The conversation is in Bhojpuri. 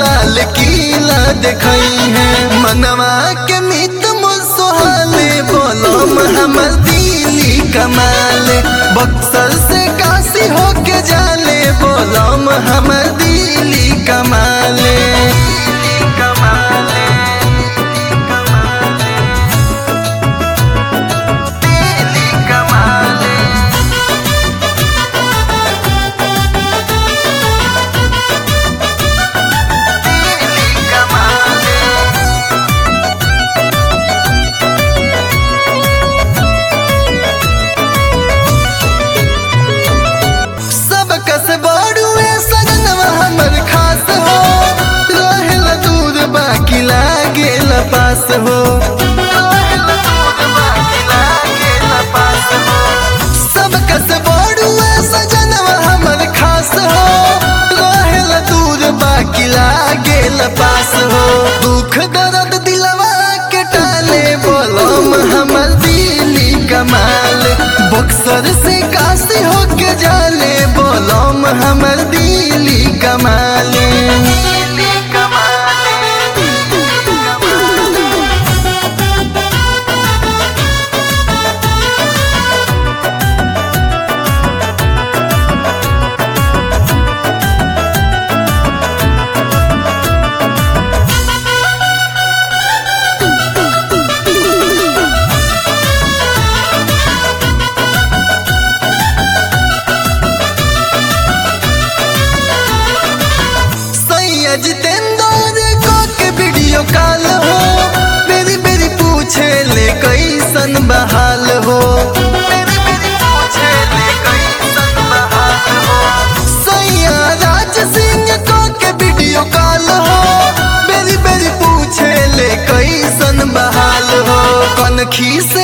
लाल किला देखई है मनवा के मित मुसोहाले बोलम हमर दिली कमाल बक्सर से काशी होके जाले बोलम हमर दिली कमाले कमाले दिली कमाले दिली कमाले सब कस बड़ुए सजनवा हमर खास हो रहेल दूर बाकी लागेल पास हो रहेल दूर बाकी लागेल पास हो सब कस बड़ुए सजनवा हमर खास हो रहेल दूर बाकी लागेल पास हो दुख दर्द दिलवा के टाले बोलम हमर दिली कमाल बक्सर से काशी होके जाले बोलम हमर दिली कमाले दिली कमाले सैया जितेंद्र को के वीडियो कॉल हो मेरी मेरी पूछे ले कैसन बहाल हो मेरी मेरी पूछे ले कैसन बहाल हो सैया राज सिंह को के वीडियो कॉल हो मेरी मेरी पूछे ले कैसन बहाल हो कनखी से